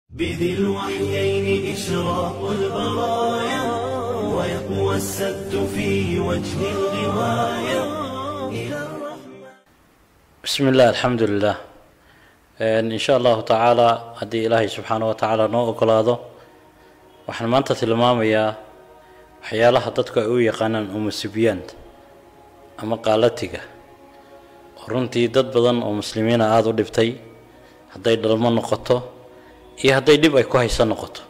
بذي الوحيين إشراق البرايا ويقوى السد في وجه الغواية إلى الرحمن بسم الله الحمد لله in sha allahu tacaala haddii ilaahay subxaana wa tacaala noo ogolaado waxaan maanta tilmaamayaa waxyaalaha dadku ay u yaqaanaan umusibiyaanta ama qaalatiga oo runtii dad badan oo muslimiina aada u dhibtay hadday dhalmo noqoto iyo hadday dhib ay ku hayso noqoto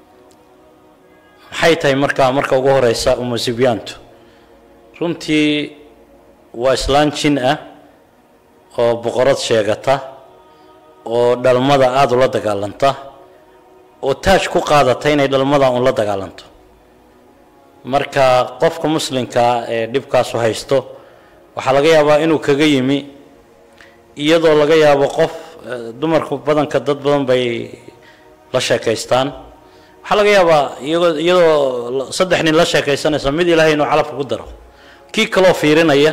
maxay tahay markaa marka ugu horeysa umusibiyaantu runtii waa islaan jin ah oo boqorad sheegata oo dhalmada aada ula dagaalanta oo taaj ku qaadata inay dhalmada un la dagaalanto marka qofka muslimkaa ee dhibkaasu haysto waxaa laga yaabaa inuu kaga yimi iyadoo laga yaabo qof dumarku badanka dad badan bay la sheekaystaan waxaa laga yaabaa iyagoo iyadoo saddex nin la sheekaysanaysa mid ilaahay inuu calabka ku daro kii kaloo fiirinaya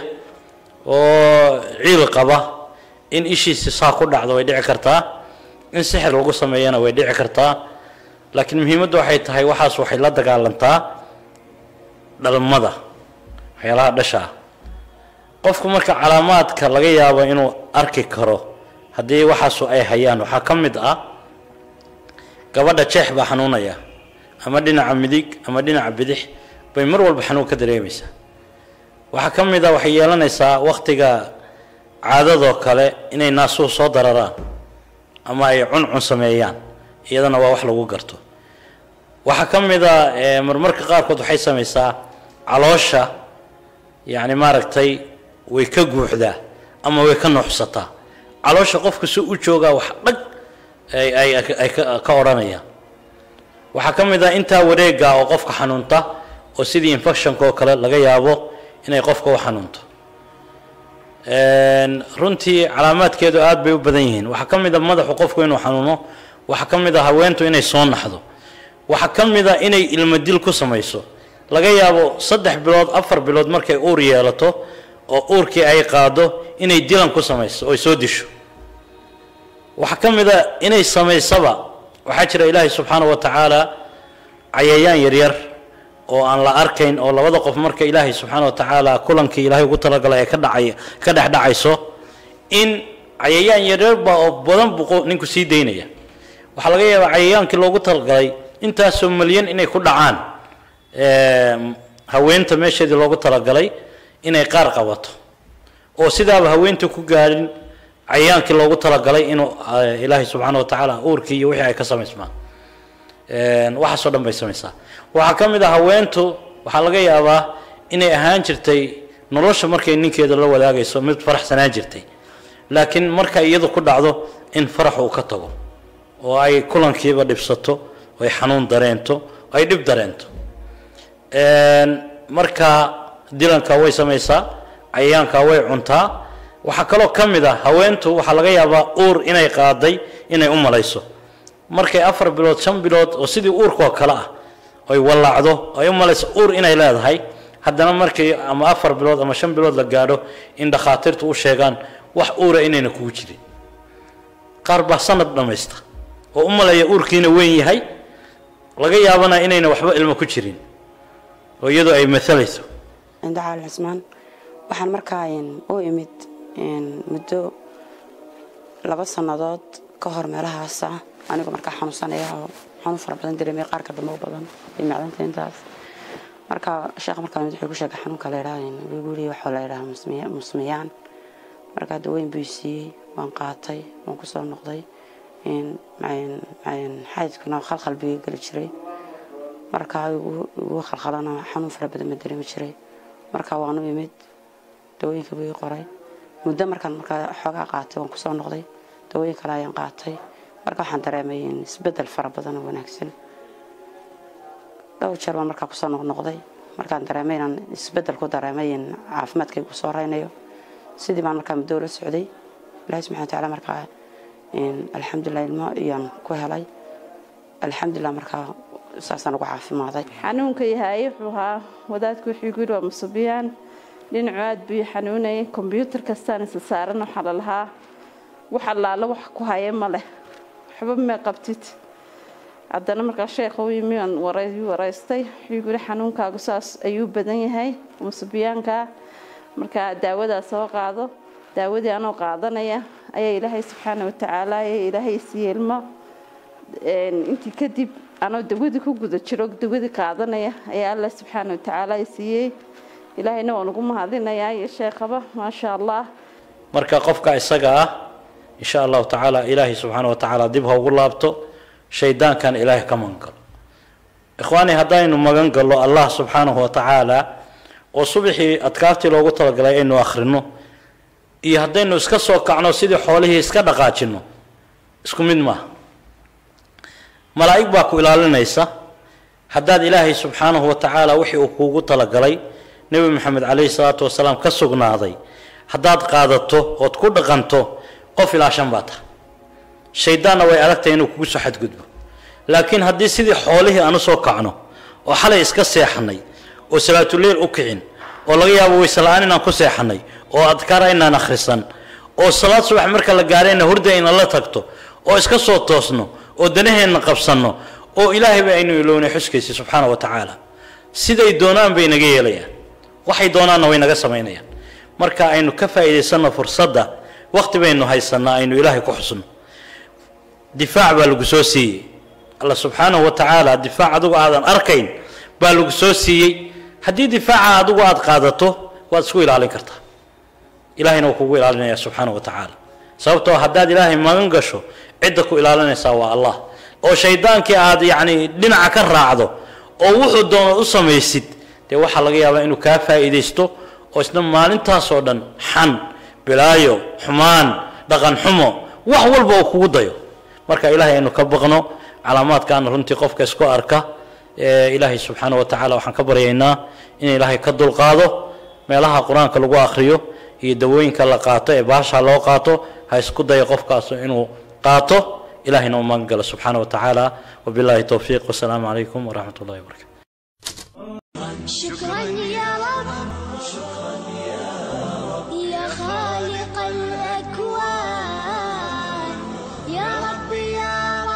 oo ciil qaba in ishiisi saa ku dhacdo way dhici kartaa in sixir lagu sameeyana way dhici kartaa laakiin muhiimaddu waxay tahay waxaas waxay la dagaalantaa dhalmada waxyaalaha dhasha ah qofku marka calaamaadka laga yaabo inuu arki karo haddii waxaasu ay hayaan waxaa ka mid ah gabadha jeex baa xanuunaya ama dhinaca midig ama dhinaca bidix bay mar walba xanuun ka dareemaysaa waxaa ka mid ah waxay yeelanaysaa waktiga caadadoo kale inay naasuhu soo dararaan ama ay cuncun sameeyaan iyadana waa wax lagu garto waxaa ka mid a marmarka qaarkood waxay samaysaa caloosha yacni maaragtay way ka guuxdaa ama way ka nuuxsataa caloosha qofka si u joogaa wax dhag ay ay ka odhanayaan waxaa ka mid ah intaa wareega oo qofka xanuunta oo sidii infectionka oo kale laga yaabo inay qofka u xanuunto runtii calaamaadkeedu aada bay u badan yihiin waxaa ka mid a madaxu qofku inuu xanuuno waxaa ka mid a haweentu inay soo naxdo waxaa ka mid a inay ilmo dil ku samayso laga yaabo saddex bilood afar bilood markay uur yeelato oo uurkii ay qaado inay dilan ku samayso oy soo disho waxaa ka mid a inay samaysaba waxaa jira ilaahay subxaana wa tacaala cayayaan yaryar oo aan la arkayn oo labada qof marka ilaahay subxaana wa tacaala kulankii ilaahay ugu talagalay ay ka dhacay ka dhex dhacayso in cayayaan yaryarba oo badan buu ninku sii daynaya waxaa laga yaabaa cayayaankii loogu talagalay intaasoo malyan inay ku dhacaan haweenta meesheedii loogu talagalay inay qaar qabato oo sidaaba haweenta ku gaadhin cayayaankii loogu talagalay inuu ilaahay subxaana wa tacaala uurkii iyo wixii ay ka samaysmaan waxaasoo dhan bay samaysaa waxaa ka mid ah haweentu waxaa laga yaabaa inay ahaan jirtay nolosha markay ninkeeda la wadaagayso mid faraxsanaan jirtay laakiin marka iyadu ku dhacdo in farax uu ka tago oo ay kulankiiba dhibsato oo ay xanuun dareento oo ay dhib dareento marka dilanka way samaysaa cayayaanka way cuntaa waxaa kaloo ka mid ah haweentu waxaa laga yaabaa uur inay qaaday inay u malayso markay afar bilood shan bilood oo sidii uurkoo kale ah oy wallaacdo ay u malayso uur inay leedahay haddana markii ama afar bilood ama shan bilood la gaadho in dhakhaatiirtu u sheegaan wax uura inayna kugu jirin qaar baa sanad dhammaysta oo u malaya uurkiina weyn yahay laga yaabana inayna waxba ilmo ku jirin oo iyadoo ay maalayso cindo caalin cismaan waxaan markaa u imid muddo laba sannadood ka hor meelahaasa anigoo markaa xanuunsanaya oo xanuun fara badan dareemay qaarka dambe u badan iyo macdanta intaas marka sheekh markaa mid wuxuu ku sheegay xanuunka la yidhaha guri waxaa la yidhaha musmiyaan markaa daweyn buu siiyey waan qaatay waan kusoo noqday xaydkuna khalkhal buu geli jiray markaa igu khalkhalana xanuun fara badan ma dareemi jiray markaa waanu imid dawooyinka buu ii qoray muddo markaan markaa xoogaa qaatay waan kusoo noqday dawooyin kale ayaan qaatay marka waxaan dareemay isbedel fara badan oo wanaagsan dhowr jeer baan markaa kusoo noqnoqday markaan dareemay inaan isbedel ku dareemay in caafimaadkaygu soo reynayo sidii baan markaa muddo la socday ilaahi subxana watacaala markaa alxamdulilah ilmo iyaan ku helay alxamdulilah markaa saasaan ugu caafimaaday xanuunka yahay wuxuu ahaa wadaadku wuxuu igu yidhi waa musubiyaan dhinacu aad buu xanuunayay kombyuutar kastaan isa saaran waxaa la lahaa wax allaala wax ku haya ma leh waxba ma qabtid haddana markaa sheekha u yimi aan waray waraystay wuxuu yiri xanuunkaagu saas ayuu badan yahay musubiyaanka markaa daawadaas soo qaado daawadii anoo qaadanaya ayaa ilaahay subxaana watacaala ee ilaahay siiye ilmo intii kadib anoo dawadii ku guda jiro dawadii qaadanaya ayaa alla subxaana watacaala siiyey ilaahayna waan ugu mahadinayaa iyo sheekhaba maasha allah marka qofka isaga ah insha allahu tacaala ilaahay subxaana wa tacaala dib ha ugu laabto shaydaankan ilaahay ka magan galo ikhwaani haddaynu magan gallo allah subxaanahu wa tacaala oo subaxii adkaartii loogu talagalay aynu akhrino iyo haddaynu iska soo kacno sidii xoolihii iska dhaqaajino isku mid maaha malaa'ig baa ku ilaalinaysa haddaad ilaahay subxaanahu wa tacaala wixii uu kuugu talagalay nebi maxamed calayhi salaatu wasalaam ka sugnaaday haddaad qaadato ood ku dhaqanto qof ilaashan baa taha shaydaanna way adagtahay inuu kugu soo xadgudbo laakiin haddii sidii xoolihii aan u soo kacno oo xalay iska seexanay oo salaatuleyl u kicin oo laga yaabo waysela'aan inaan ku seexanay oo adkaar aynaan akhrisan oo salaad subax marka la gaarayna hurda ayna la tagto oo iska soo toosno oo danaheenna qabsanno oo ilaahayba aynu ilownay xuskaysa subxaana wa tacaala siday doonaan bay naga yeelayaan waxay doonaanna way naga samaynayaan marka aynu ka faa'iidaysanno fursadda waqti baynu haysanaa aynu ilaahay ku xusno difaac baa lagu soo siiyey alla subxaanahu wa tacaala difaac adigu aadan arkayn baa lagu soo siiyey haddii difaaca adigu aad qaadato waad isku ilaalin kartaa ilahayna wuu kugu ilaalinaya subxaana wa tacaala sababtoo haddaad ilaahay magan gasho cidda ku ilaalinaysaa waa allah oo shaydaankii aad yacni dhinaca ka raacdo oo wuxuu doono u samaysid dee waxaa laga yaabaa inuu kaa faa'iidaysto oo isna maalintaasoo dhan xan bilaayo xumaan dhaqan xumo wax walba uu kugu dayo marka ilaahay aynu ka baqno calaamaadkaana runtii qofka isku arka ilaahay subxaana wa tacaala waxaan ka baryaynaa in ilaahay ka dulqaado meelaha qur-aanka lagu akhriyo iyo dawooyinka la qaato ee baasha loo qaato ha isku dayo qofkaas inuu qaato ilahayna u magan galo subxaana wa tacaala wabillahi towfiiq wasalaamu calaykum waraxmat ullahi wabarakatu شكرا يا رب يا خالق الأكوان يا رب يا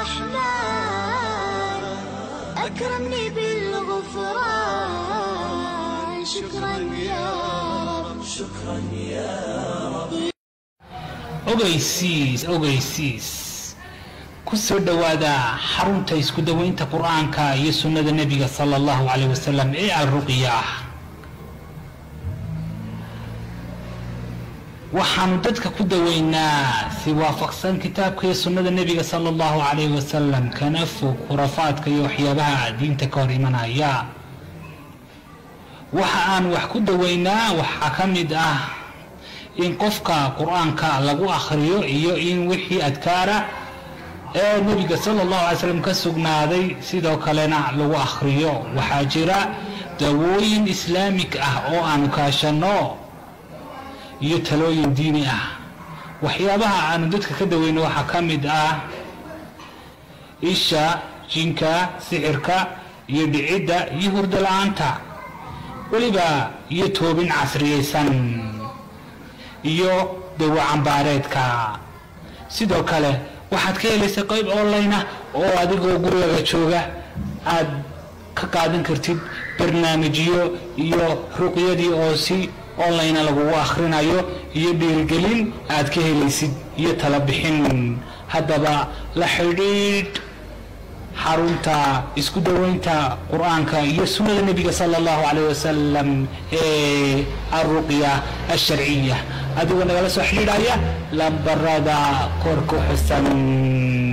رحمن أكرمني بالغفران شكرا يا رب ogeysiis ogeysiis ku soo dhowaada xarunta isku daweynta qur-aanka iyo sunnada nebiga sala allahu caleyh wasalam ee alruqya waxaanu dadka ku daweynaa si waafaqsan kitaabka iyo sunnada nebiga sala allahu caleyh wasalam kana fog khurafaadka iyo waxyaabaha diinta ka hor imanaya waxa aan wax ku daweynaa waxaa ka mid ah in qofka qur-aanka lagu akhriyo iyo in wixii adkaara ee nebiga sala allahu alay slam ka sugnaaday sidoo kalena lagu akhriyo waxaa jira dawooyin islaamig ah oo aanu kaashanno iyo talooyin diini ah waxyaabaha aanu dadka ka daweyno waxaa ka mid ah isha jinka sixirka iyo dhicidda iyo hurdo la-aanta weliba iyo toobin casriyaysan iyo dawo cambaareedka sidoo kale waxaad ka helaysa qayb online ah oo adigoo gurigaga jooga aad ka qaadan kartid barnaamijyo iyo ruqyadii oo si online lagugu akhrinayo iyo dhiirigelin aad ka helaysid iyo tala bixin haddaba la xidhiidh xarunta isku daweynta qur-aanka iyo sunnada nebiga sala allahu caleyh wasalam ee alruqya alsharciya adigoo nagala soo xidhiidhaya lambarada kor ku xusan